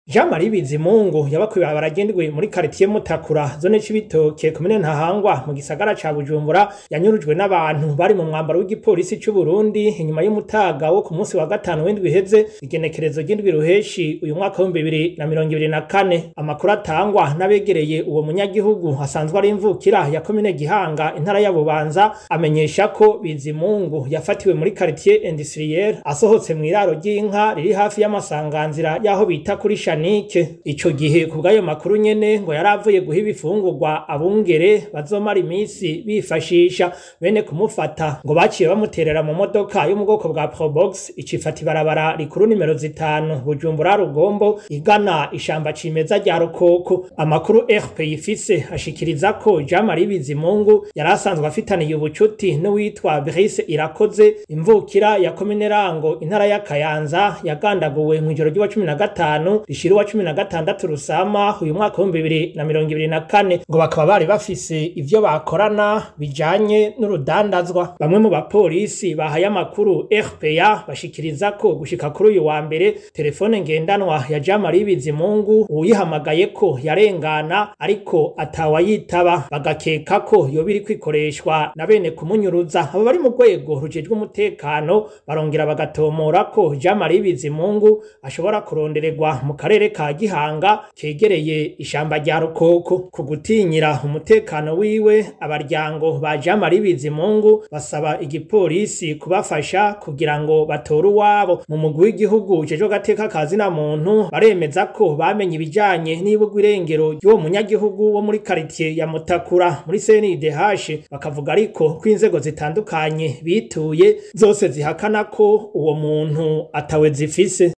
Jean Marie Bizimungu yabakuye baragendwe muri quartier Mutakura zone c'ibitoke komine Ntahangwa mu gisagara ca Bujumbura yanyurujwe n'abantu bari mu mwambaro w'igipolisi c'u Burundi inyuma y'umutaga wo ku munsi wa gatanu w'indwi iheze igenekerezo ry'indwi ruheshi uyu mwaka wa 2024 amakuru atangwa n'abegereye uwo munyagihugu hasanzwe ari imvukira ya komine Gihanga intara ya Bubanza amenyesha ko Bizimungu yafatiwe muri quartier industriel asohotse mu iraro ry'inka riri hafi y'amasanganzira yaho bita kuri Shanike ico gihe ku bw'ayo makuru nyene ngo yaravuye guha ibifungurwa abungere bazomara imisi bifashisha bene kumufata ngo baciye bamuterera mu modoka yo mu bwoko bwa Probox icifata ibarabara rikuru nimero zitanu Bujumbura Rugombo igana ishamba cimeza rya Rukoko amakuru RP ifise ashikiriza ko Jean Marie Bizimungu yari asanzwe afitaniye ubucuti n'uwitwa Brice Irakoze imvukira ya komine Rango intara ya Kayanza yagandaguwe mu ijoro ry'uwa 15 rishira uwa 16 Rusama uyu mwaka wa 2024 ngo bakaba bari bafise ivyo bakorana bijanye n'urudandazwa bamwe mu bapolisi bahaye amakuru RPA bashikiriza ko gushika kuri uyu wa mbere telefone ngendanwa ya Jean Marie Bizimungu uyihamagaye ko yarengana ariko atawayitaba bagakeka ko yoba iri kwikoreshwa na bene kumunyuruza abo bari mu rwego rujejwe umutekano barongera bagatomora ko Jean Marie Bizimungu ashobora kurondererwa mu karere ka Gihanga kegereye ishamba rya Rukoko ku gutinyira umutekano wiwe abaryango ba Jean Marie Bizimungu basaba igipolisi kubafasha kugira ngo batore uwabo mu mugwi w'igihugu ujejwe gateka kazi na muntu baremeza ko bamenye ibijanye n'ibugwa irengero ry'uwo munyagihugu wo muri quartier ya Mutakura muri CNDH bakavuga ariko ko inzego zitandukanye bituye zose zihakana ko uwo muntu atawe zifise